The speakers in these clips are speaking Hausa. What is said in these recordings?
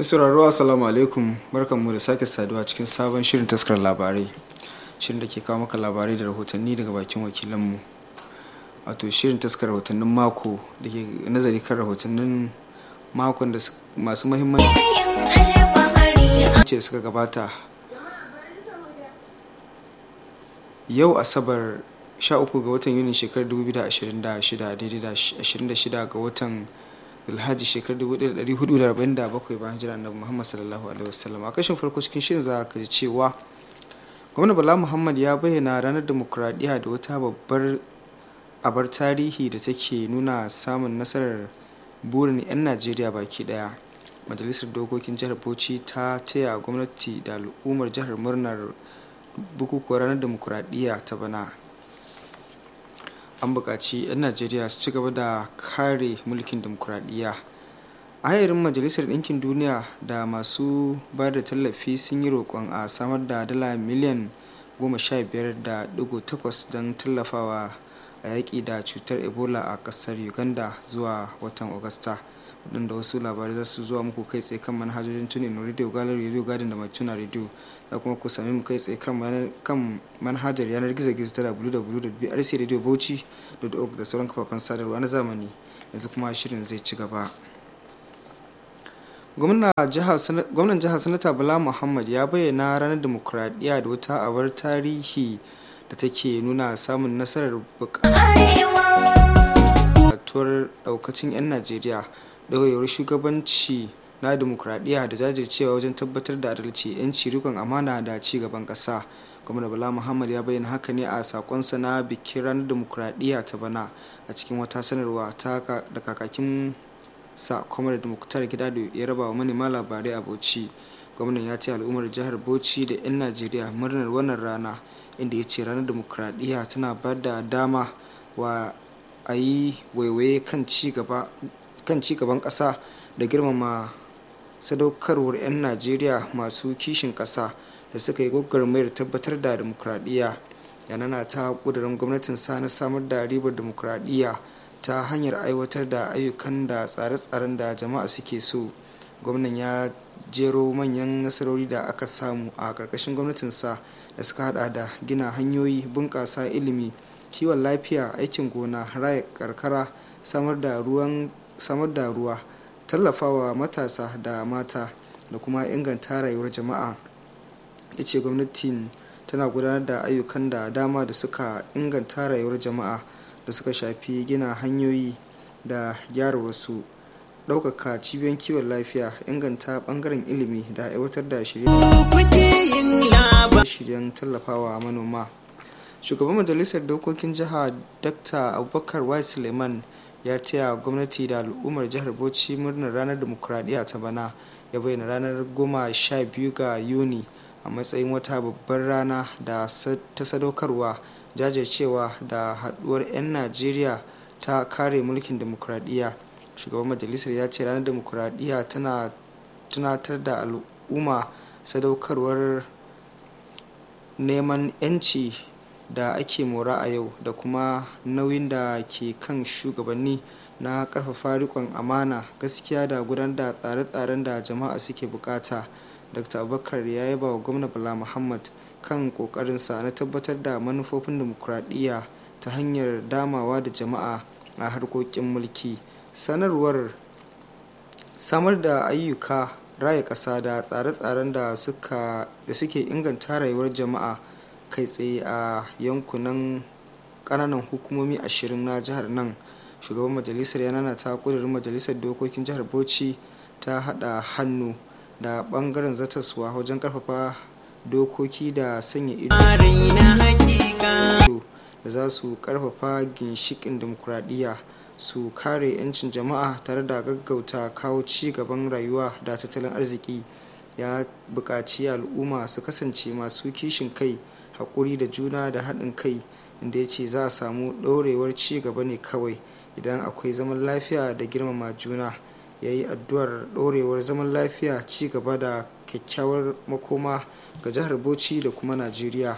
sauraro assalamu alaikum barkanmu da sake saduwa cikin sabon shirin taskar labarai shirin da ke kawo maka labarai da rahotanni daga bakin wakilanmu wato shirin taskar rahotannin mako da ke nazari kan rahotannin makon da masu mahimmanci ce suka gabata yau asabar 13 ga watan yuni shekarar 2026 daidai da 26 ga watan alhaji shekarar 1447 bayan jira annabi muhammad sallallahu alaihi wasallam a kashin farko cikin shirin za ka ji cewa gwamna bala muhammad ya bayyana ranar demokuraɗiyya da wata babbar abar tarihi da take nuna samun nasarar burin 'yan najeriya baki daya majalisar dokokin jihar bauchi ta taya gwamnati da al'ummar jihar murnar bukukuwar ranar demokuraɗiyya ta bana an buƙaci 'yan najeriya su ci gaba da kare mulkin demokuraɗiyya ayarin majalisar ɗinkin duniya da masu ba da tallafi sun yi roƙon a samar da dala miliyan 15.8 don tallafawa a yaƙi da cutar ebola a ƙasar uganda zuwa watan agusta waɗanda wasu labarai za su zuwa muku kai tsaye kan manhajojin tunin radio gallery radio garden da mai tuna radio za kuma ku sami mu kai tsaye kan manhajar yanar gizo-gizo ta www.brcradiobauchi.org da sauran kafafen sadarwa na zamani yanzu kuma shirin zai ci gaba gwamnan jihar sanata bala muhammad ya bayyana ranar demokuraɗiyya da wata abar tarihi da take nuna samun nasarar bukatuwar daukacin 'yan najeriya ɗauyewar shugabanci na demokuraɗiyya da jajircewa wajen tabbatar da adalci 'yanci rikon amana da ci gaban ƙasa gwamna bala muhammad ya bayyana haka ne a sakonsa na bikin ranar demokuraɗiyya ta bana a cikin wata sanarwa da kakakin sa kwamar da muktar gida da ya raba wa manema labarai a bauchi gwamnan ya ce al'ummar jihar bauchi da 'yan najeriya murnar wannan rana inda ya ce ranar demokuraɗiyya tana ba da dama wa a yi waiwaye kan ci gaban ƙasa da girmama sadaukarwar 'yan najeriya masu kishin ƙasa da suka yi gwagwarmayar tabbatar da demokuraɗiyya yanana ta ƙudurin gwamnatin sa na samar da ribar demokuraɗiyya ta hanyar aiwatar da ayyukan da tsare-tsaren da jama'a suke so gwamnan ya jero manyan nasarori da aka samu a ƙarƙashin gwamnatinsa da suka hada da gina hanyoyi bunƙasa ilimi kiwon lafiya aikin gona raya karkara samar da ruwa tallafawa matasa da mata da kuma inganta rayuwar jama'a ya ce gwamnatin tana gudanar da ayyukan da dama da suka inganta rayuwar jama'a da suka shafi gina hanyoyi da gyara wasu ɗaukaka cibiyoyin kiwon lafiya inganta ɓangaren ilimi da aiwatar da shirye-shiryen tallafawa manoma shugaban majalisar dokokin jiha dr abubakar y suleiman ya taya gwamnati da al'ummar jihar bauchi murnar ranar demokuraɗiyya ta bana ya bayyana ranar goma sha biyu ga yuni a matsayin wata babbar rana da ta sadaukarwa jajircewa da haɗuwar 'yan najeriya ta kare mulkin demokuraɗiyya shugaban majalisar ya ce ranar demokuraɗiyya tana tunatar da al'umma sadaukarwar neman 'yanci da ake mora a yau da kuma nauyin da ke kan shugabanni na karfafa rikon amana gaskiya da gudanar da tsare-tsaren da jama'a suke bukata dr abubakar ya yaba wa gwamna bala muhammad kan kokarinsa na tabbatar da manufofin demokuraɗiyya ta hanyar damawa da jama'a a harkokin mulki sanarwar samar da ayyuka raya ƙasa da tsare-tsaren da suke inganta rayuwar jama'a kai tsaye a yankunan kananan hukumomi ashirin na jihar nan shugaban majalisar ya ta kudurin majalisar dokokin jihar bauchi ta hada hannu da bangaren zataswa wajen karfafa dokoki da sanya ido da za su karfafa ginshikin demokuraɗiyya su kare 'yancin jama'a tare da gaggauta kawo ci gaban rayuwa da tattalin arziki ya buƙaci al'umma su kasance masu kishin kai haƙuri da juna da haɗin kai inda ya ce za a samu ɗorewar ci gaba ne kawai idan akwai zaman lafiya da girmama juna ya yi addu'ar ɗorewar zaman lafiya ci gaba da kyakkyawar makoma ga jihar bauchi da kuma najeriya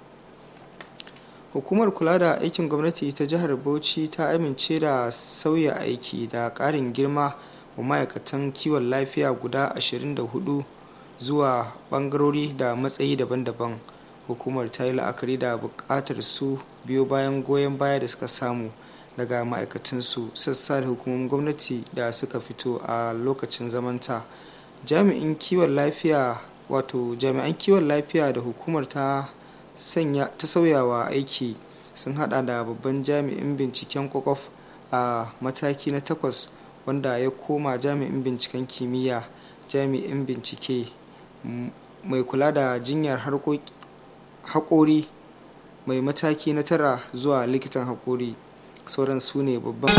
hukumar kula da aikin gwamnati ta jihar bauchi ta amince da sauya aiki da ƙarin girma wa ma'aikatan kiwon lafiya guda 24 zuwa bangarori da matsayi daban-daban hukumar ta yi la'akari da bukatar su biyo bayan goyon baya da suka samu daga ma'aikatansu sassa da hukumomin gwamnati da suka fito a lokacin zamanta jami'in kiwon lafiya wato jami'an kiwon lafiya da hukumar ta sanya ta sauyawa aiki sun hada da babban jami'in binciken kwakwaf a mataki na takwas wanda ya koma jami'in binciken kimiyya jami'in bincike mai kula da jinyar haƙori mai mataki na tara zuwa likitan haƙori sauran su ne babban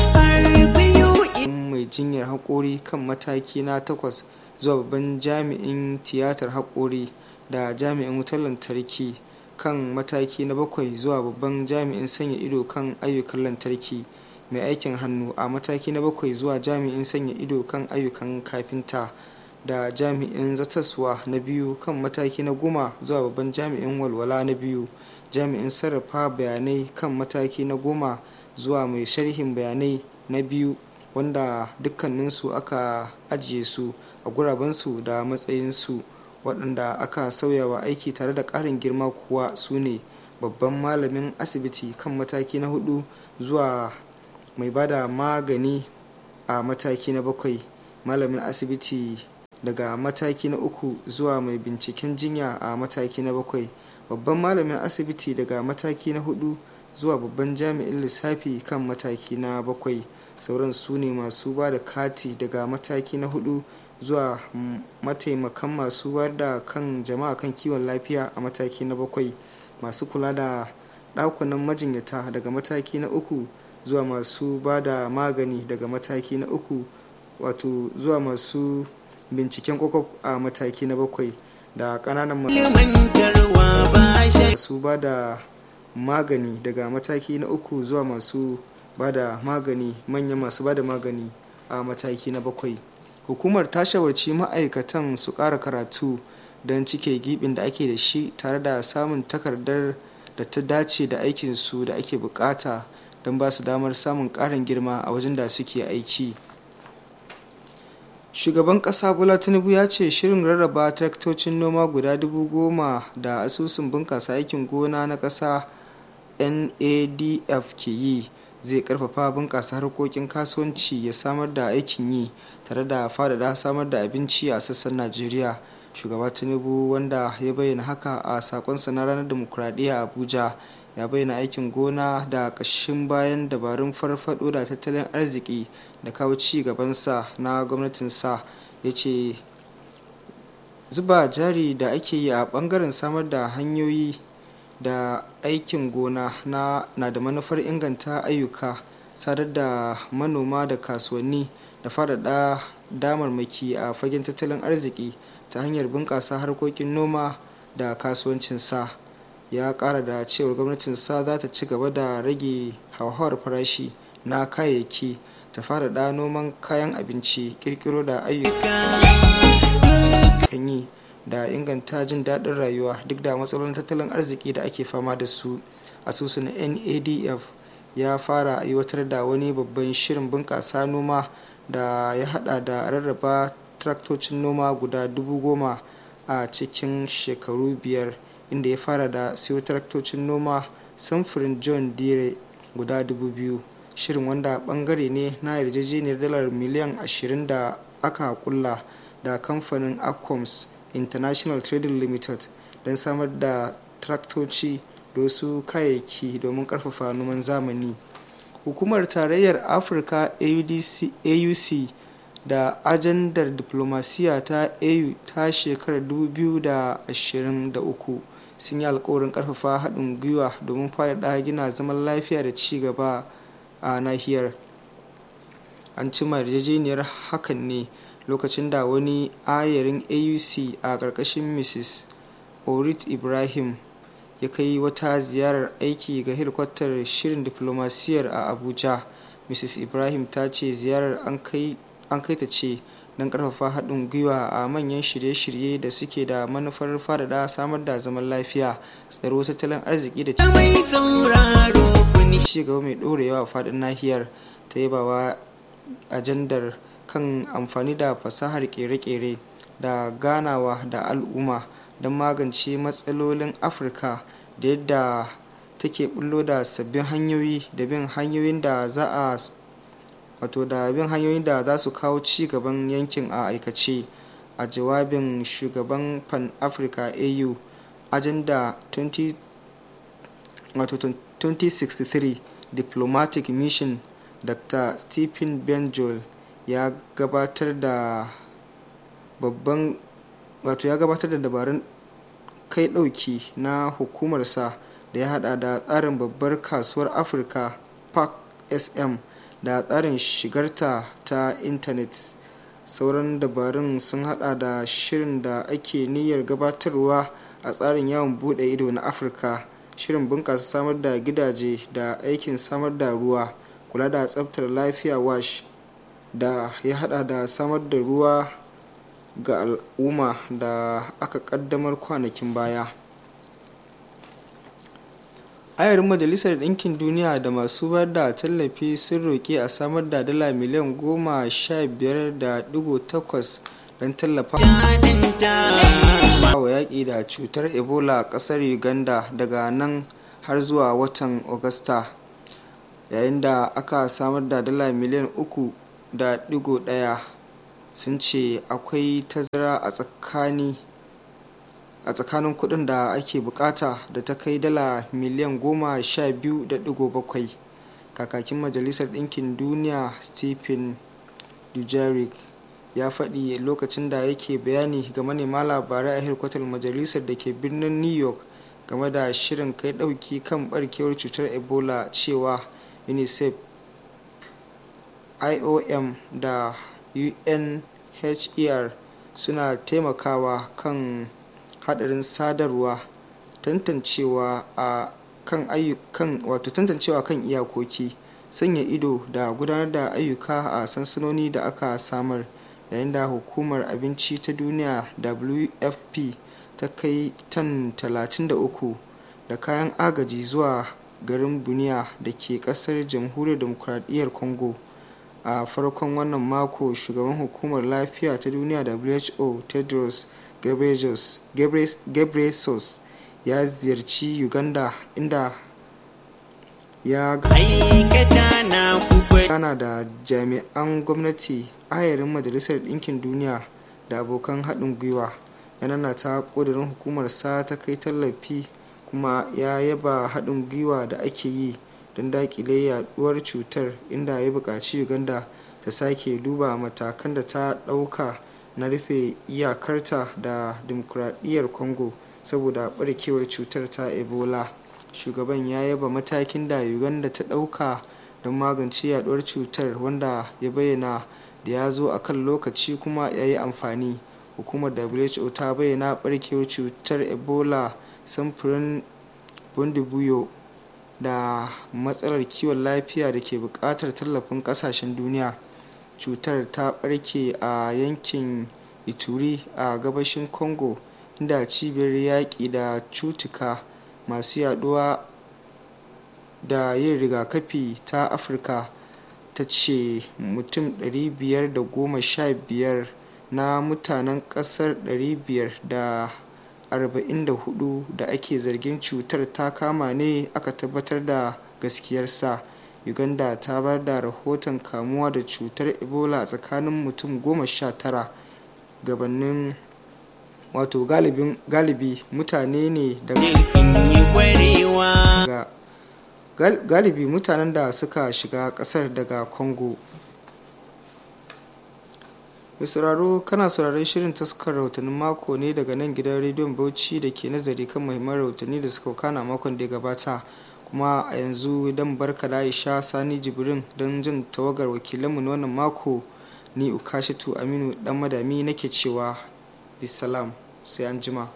mai jinyar haƙori kan mataki na takwas zuwa babban jami'in tiyatar haƙori da jami'in wutar lantarki kan mataki na bakwai zuwa babban jami'in sanya ido kan ayyukan lantarki mai aikin hannu a mataki na bakwai zuwa jami'in sanya ido kan ayyukan kafinta da jami'in zataswa na biyu kan mataki na goma zuwa babban jami'in walwala na biyu jami'in sarrafa bayanai kan mataki na goma zuwa mai sharhin bayanai na biyu wanda dukkaninsu aka ajiye su a gurabensu da matsayinsu waɗanda aka sauyawa aiki tare da ƙarin girma kuwa su ne babban malamin asibiti kan mataki na hudu zuwa mai bada magani a mataki na bakwai malamin asibiti daga mataki na uku zuwa mai binciken jinya a mataki na bakwai babban malamin asibiti daga mataki na hudu zuwa babban jami'in lissafi kan mataki na bakwai sauran su ne masu ba da kati daga mataki na hudu zuwa mataimakan masu bayar da kan jama'a kan kiwon lafiya a mataki na bakwai masu kula da ɗakunan majinyata daga mataki na uku zuwa masu ba da magani daga mataki na uku wato zuwa masu binciken kwakwaf a mataki na bakwai da ƙananan masu ba da magani daga mataki na uku zuwa masu ba da magani manya masu ba da magani a mataki na bakwai hukumar ta shawarci ma'aikatan su ƙara karatu don cike gibin da ake da shi tare da samun takardar da ta dace da aikinsu da ake bukata don ba su damar samun ƙarin girma a wajen da suke aiki shugaban ƙasa bola tinubu ya ce shirin rarraba traktocin noma guda dubu goma da asusun bunƙasa aikin gona na ƙasa nadf ke yi zai karfafa bunƙasa harkokin kasuwanci ya samar da aikin yi tare da faɗaɗa samar da abinci a sassan najeriya shugaba tinubu wanda ya bayyana haka a sakonsa na ranar demokuraɗiyya abuja ya bayyana aikin gona da ƙashin bayan dabarun farfaɗo da tattalin arziki da kawo ci gabansa na gwamnatinsa ya ce zuba jari da ake yi a ɓangaren samar da hanyoyi da aikin gona na, na da manufar inganta ayyuka sadar da manoma da kasuwanni da faɗaɗa damarmaki a fagen tattalin arziki ta hanyar bunƙasa harkokin noma da kasuwancinsa ya ƙara da cewar gwamnatinsa za ta ci gaba da rage hauhawar farashi na kayayyaki ta faɗaɗa noman kayan abinci ƙirƙiro da ayyukan yi da inganta jin daɗin rayuwa duk da matsalolin tattalin arziki da ake fama da su asusun nadf ya fara aiwatar da wani babban shirin bunƙasa noma da ya hada da rarraba traktocin noma guda dubu goma a cikin shekaru biyar inda ya fara da siyo traktocin noma samfurin john dire guda dubu biyu shirin wanda bangare ne na yarjejeniyar dalar miliyan 20 da aka kulla da kamfanin aquams international trading limited don samar da traktoci da wasu kayayyaki domin karfafa noman zamani hukumar tarayyar afirka auc da ajandar diplomasiya ta au ta shekarar 2023 sun yi alkawarin karfafa haɗin gwiwa domin faɗaɗa gina zaman lafiya da ci gaba a nahiyar an cima yarjejeniyar hakan ne lokacin da wani ayarin auc a ƙarƙashin mrs orit ibrahim ya kai wata ziyarar aiki ga helikwatar shirin diflomasiyyar a abuja mrs ibrahim ta ce ziyarar an kai ta ce don karfafa haɗin gwiwa a manyan shirye-shirye da suke da manufar faɗaɗa samar da zaman lafiya tsaro tattalin arziki da ci gaba mai ɗorewa a faɗin nahiyar ta yabawa ajandar kan amfani da fasahar kere-kere da ganawa da al'umma don magance matsalolin afirka da yadda take bullo da sabbin hanyoyi da bin hanyoyin da za a wato da bin hanyoyin da za su kawo ci gaban yankin a aikace a jawabin shugaban pan africa au agenda 20, 2063 diplomatic mission dr stephen benjol ya gabatar da babban wato ya gabatar da dabarun kai dauki na hukumarsa da ya hada da tsarin babbar kasuwar afirka park sm da tsarin shigarta ta intanet sauran dabarun sun hada da shirin da ake niyyar gabatarwa a tsarin yawon bude ido na afirka shirin bunkasa samar da gidaje da aikin samar da ruwa kula da tsabtar lafiya wash da ya hada da samar da ruwa ga al'umma da aka kaddamar kwanakin baya ayarin majalisar ɗinkin duniya da masu bayar da tallafi sun roƙi a samar da dala miliyan goma sha biyar da digo takwas don tallafa wa yaƙi da cutar ebola a ƙasar uganda daga nan har zuwa watan augusta yayin da aka samar da dala miliyan uku da digo ɗaya sun ce akwai tazara a tsakani a tsakanin kudin da ake bukata da ta kai dala miliyan goma sha biyu da digo bakwai kakakin majalisar ɗinkin duniya stephen dujarric ya faɗi lokacin da yake bayani ga manema labarai a hirkwatar majalisar da ke birnin new york game da shirin kai ɗauki kan barkewar cutar ebola cewa unicef iom da unhr suna taimakawa kan hadarin sadarwa tantancewa a kan ayyukan wato tantancewa kan iyakoki sanya ido da gudanar da ayyuka a sansanoni da aka samar yayin da hukumar abinci ta duniya wfp ta kai tan 33 da kayan agaji zuwa garin buniya da ke kasar jamhuriyar demokuraɗiyyar congo a farkon wannan mako shugaban hukumar lafiya ta duniya who tedros ghebreyesus ya ziyarci uganda inda ya gana da jami'an gwamnati ayarin majalisar ɗinkin duniya da abokan haɗin gwiwa yana ta ƙudurin hukumarsa ta kai tallafi kuma ya yaba haɗin gwiwa da ake yi don daƙile yaduwar cutar inda ya buƙaci uganda ta sake duba matakan da ta ɗauka na rufe iyakarta da dimokuraɗiyyar congo saboda ɓarkewar cutar ta ebola shugaban ya yaba matakin da uganda ta ɗauka don magance yaduwar cutar wanda ya bayyana da ya zo a kan lokaci kuma ya yi amfani hukumar who ta bayyana ɓarkewar cutar ebola samfurin bundibuyo da matsalar kiwon lafiya da ke buƙatar tallafin ƙasashen duniya cutar ta ɓarke a yankin ituri a gabashin congo inda cibiyar yaƙi da cutuka masu yaduwa da yin rigakafi ta afirka ta ce mutum 515 na mutanen ƙasar 544 da ake zargin cutar ta kama ne aka tabbatar da gaskiyarsa uganda ta bar da rahoton kamuwa da cutar ebola tsakanin mutum goma sha tara gabanin wato galibi mutane ne daga galibi mutanen da suka shiga kasar daga congo sauraro kana sauraron shirin taskar rahotannin mako ne daga nan gidan rediyon bauchi da ke nazari kan muhimman rahotanni da suka kana makon da ya gabata kuma a yanzu dan barka da aisha sani jibrin don jin tawagar wakilanmu na wannan mako ni ukashitu aminu dan madami nake cewa bisalam sai an jima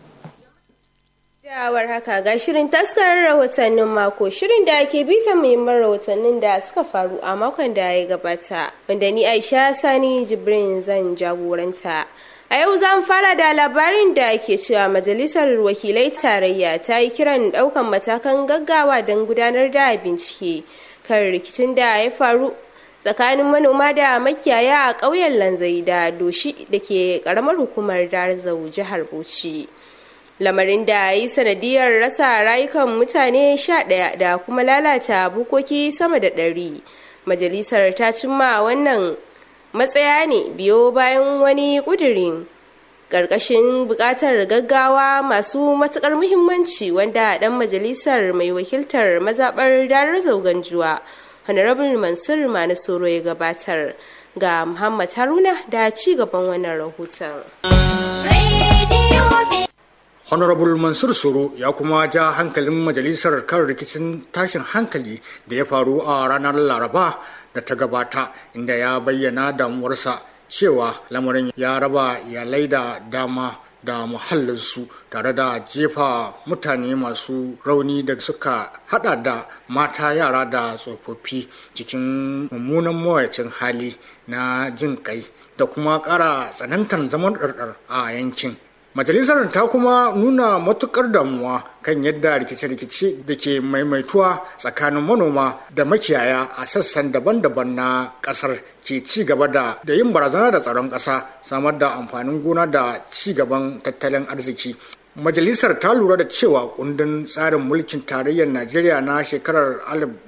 Dawar haka ga shirin taskarar rahotannin mako shirin da ake bita muhimman rahotannin da suka faru a makon da ya gabata wanda ni aisha sani jibrin zan jagoranta a yau za mu fara da labarin da ke cewa majalisar wakilai tarayya ta yi kiran daukan matakan gaggawa don gudanar da bincike kan rikicin da ya faru tsakanin manoma da makiyaya a ƙauyen lanzai da doshi da ke ƙaramar hukumar darzau jihar bauchi lamarin da yi sanadiyar rasa rayukan mutane sha ɗaya da kuma lalata bukoki sama da ɗari majalisar ta cimma wannan matsaya ne biyo bayan wani ƙudurin ƙarƙashin buƙatar gaggawa masu matuƙar muhimmanci wanda ɗan majalisar mai wakiltar mazaɓar darar zauganjuwa honorable mansur manasoro ya gabatar ga muhammad haruna da ci gaban wannan rahoton honorable mansur soro ya kuma ja hankalin majalisar kan rikicin tashin hankali da ya faru a ranar laraba da ta gabata inda ya bayyana damuwarsa cewa lamarin ya raba iyalai da dama da muhallinsu tare da jefa mutane masu rauni da suka hada da mata yara da tsofaffi cikin mummunan mawacin hali na jin kai da kuma kara tsanantar zaman ɗarɗar a yankin majalisar ta kuma nuna matukar damuwa kan yadda rikice-rikice da ke maimaituwa tsakanin manoma da makiyaya a sassan daban-daban na kasar ke ci gaba da da yin barazana da tsaron ƙasa samar da amfanin gona da ci gaban tattalin arziki majalisar ta lura da cewa kundin tsarin mulkin tarayyar najeriya na shekarar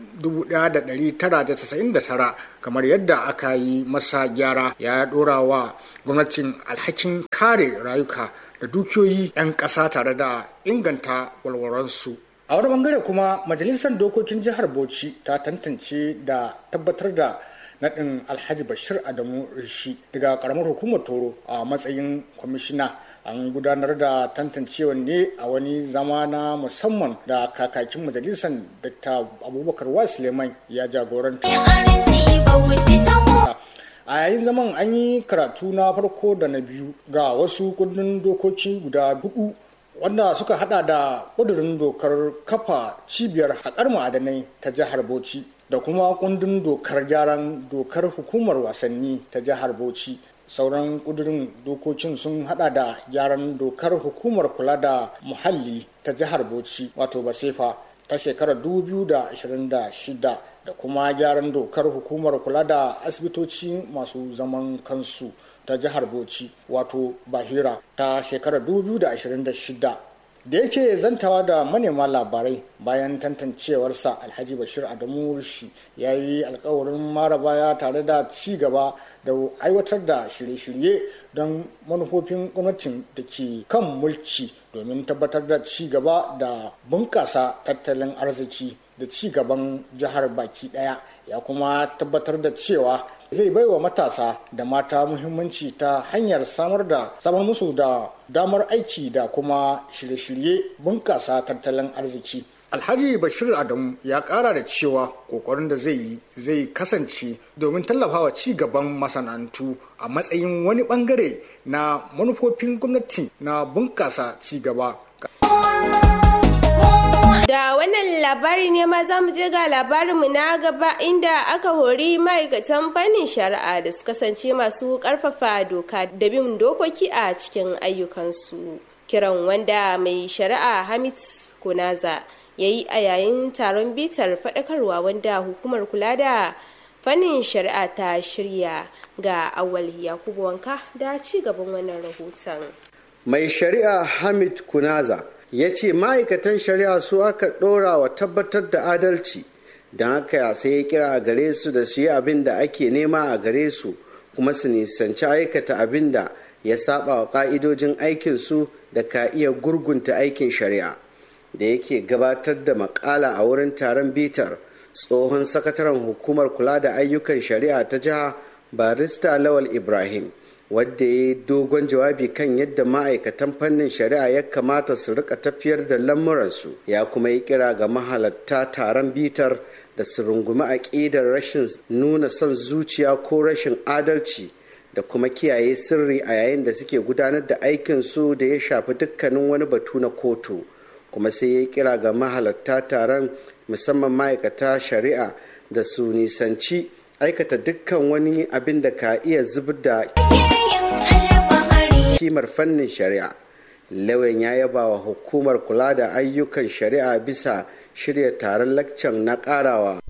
1999 kamar yadda aka yi masa gyara ya dora wa gwamnatin alhakin kare rayuka da dukiyoyi 'yan ƙasa tare da inganta walwaransu. A wani bangare kuma majalisar dokokin jihar Bauchi ta tantance da tabbatar da naɗin Alhaji Bashir Adamu Rishi daga ƙaramar hukumar Toro a matsayin kwamishina. An gudanar da tantancewa ne a wani zama na musamman da kakakin majalisar Dr. Abubakar Wa Suleiman ya jagoranta. a yayin zaman an yi karatu na farko da na biyu ga wasu kundin dokoki guda hudu wanda suka hada da kudurin dokar kafa cibiyar haƙar ma'adanai ta jihar bauchi da kuma kundin dokar gyaran dokar hukumar wasanni ta jihar bauchi sauran kudurin dokokin sun hada da gyaran dokar hukumar kula da muhalli ta jihar bauchi wato basefa ta shekarar 2026 da kuma gyaran dokar hukumar kula da asibitoci masu zaman kansu ta jihar bauchi wato bahira ta shekarar 2026 da yake zantawa da manema labarai bayan tantancewarsa alhaji bashir adamu rushi ya yi alkawarin mara baya tare da ci gaba da aiwatar da shirye-shirye don manufofin gwamnatin da ke kan mulki domin tabbatar da ci gaba da bunƙasa tattalin arziki da ci gaban jihar baki ɗaya ya kuma tabbatar da cewa zai baiwa matasa da mata muhimmanci ta hanyar samar da samar musu da damar aiki da kuma shirye-shirye bunƙasa tattalin arziki alhaji bashir adamu ya ƙara da cewa ƙoƙarin da zai yi zai kasance domin tallafawa ci gaban masana'antu a matsayin wani ɓangare na manufofin gwamnati na bunƙasa ci gaba Da wannan labari ne ma za mu je ga labarinmu na gaba inda aka hori ma'aikatan fannin shari'a da su kasance masu karfafa doka da bin dokoki a cikin ayyukansu. Kiran wanda mai shari'a Hamid Kunaza ya yi a yayin taron bitar faɗakarwa wanda hukumar kula da fannin shari'a ta shirya ga awal yakubu wanka da ci gaban wannan rahoton. Mai shari'a Hamid Kunaza ya ce ma'aikatan shari'a su aka ɗora wa tabbatar da adalci don haka sai ya kira a gare su da su yi abin da ake nema a gare su kuma su nisanci aikata abin da ya saba wa ƙa'idojin aikinsu da ka iya gurgunta aikin shari'a da yake gabatar da makala a wurin taron bitar tsohon sakataren hukumar kula da ayyukan shari'a ta jiha barista lawal ibrahim wadda ya yi dogon jawabi kan yadda ma'aikatan fannin shari'a ya kamata su rika tafiyar da lamuransu ya kuma yi kira ga mahalatta taron bitar da su rungumi aƙidar rashin nuna son zuciya ko rashin adalci da kuma kiyaye sirri a yayin da suke gudanar da aikinsu da ya shafi dukkanin wani batu na kotu kuma sai ya kira ga mahalatta taron musamman ma'aikata shari'a da su nisanci aikata dukkan wani abin da ka iya zubar da kimar fannin shari'a lauyan ya yaba wa hukumar kula da ayyukan shari'a bisa shirya taron lakcan na karawa